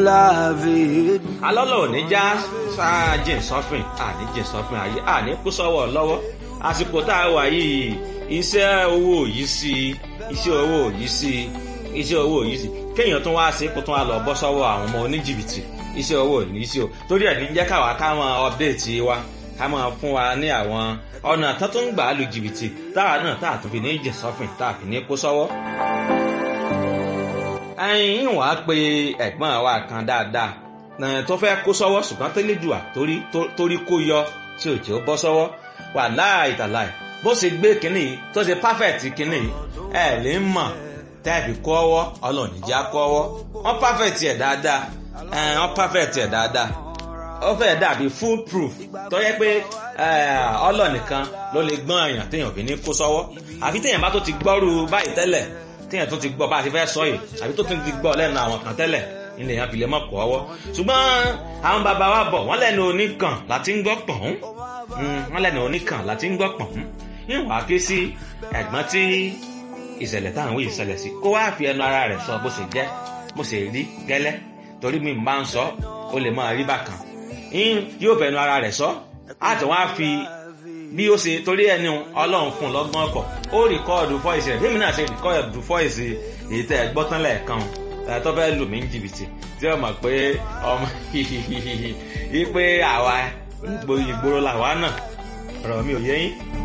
la vie. alọ́lọ́ ò ní já sáájìn sọ́fìn àní jìn sọ́fìn ayé àní kú sọ́wọ́ lọ́wọ́ àsìkò tá a wà yìí iṣẹ́ owó yìí sí iṣẹ́ owó yìí sí iṣẹ́ owó yìí sí kéèyàn tún wá sí kó tún wá lọ bọ́ sọ́wọ́ àwọn ọmọ oníjìbìtì iṣẹ́ owó ní sí o torí ẹ̀ ní jẹ́ káwa ká máa update wa ká máa fún wa ní àwọn ọ̀nà tó tún gbà á lu jìbìtì táwa náà tá a tún fi ní jìn sọ́fìn tá a fi ní kó sọ́wọ́ ẹyin wàá pe ẹ̀gbọ́n wa kan dáadáa tó fẹ́ kó sọ́wọ́ ṣùgbọ́n tó lè jùà torí kó yọ tí ò jẹ́ ó bọ́ sọ́wọ́ wà láì tàláì bó ṣe gbé kínní tó ṣe páfẹ̀tì kínní ẹ̀ lè mọ̀ tẹ́ẹ̀bì kọ́ ọwọ́ ọlọ́ọ̀nì já kọ́ ọwọ́ wọ́n páfẹ̀tì ẹ̀ dáadáa wọ́n páfẹ̀tì ẹ̀ dáadáa ó fẹ́ dàbí full proof tó yẹ pé ọlọ́ọ̀nì kan ló lè gbọ́n èèyàn téèyàn fi ní kó sọ́wọ́ àfi téèyàn bá tó ti gbọ́rú báyìí tẹ́lẹ̀ téèyàn tó ti gbọ́ bá a ti fẹ́ sọ yìí àbí tó ti gbọ́ lẹ́nu àwọn kan tẹ́lẹ̀ ilẹ̀ yẹn fi lè mọ̀ kọ́ ọwọ́ ṣùgbọ́n àwọn bàbá wa bọ̀ wọ́n lẹ́nu oníkan láti ń gbọ́ pọ̀n wọ́n lẹ́nu oníkan láti ń gbọ́ pọ̀n ìwà ké sí ẹ̀gbọ́n tí ìṣẹ̀lẹ̀ táwọn wí ìṣẹ̀lẹ̀ sí kó wá fi ẹnu ara rẹ̀ sọ bó ṣe jẹ́ bó ṣe rí gẹ́lẹ́ torí mi máa ń sọ ó lè máa rí bákan yóò fẹnu ara rẹ̀ sọ àti wọ́n á fi bí ó ṣe torí ẹni ọlọ́run fún un lọ́gbọ́n ọkọ̀ ó rìkọ́ọ̀dù fọ́ìsì rẹ̀ bímí náà ṣe rìkọ́ọ̀dù fọ́ìsì èyí tẹ́ ẹ gbọ́ tán lẹ́ẹ̀kan tó fẹ́ lù mí ní jìbìtì tí ó mọ̀ pé ọmọ yìí pé àwa ìgboro làwa náà ọ̀rọ̀ mi ò yé yín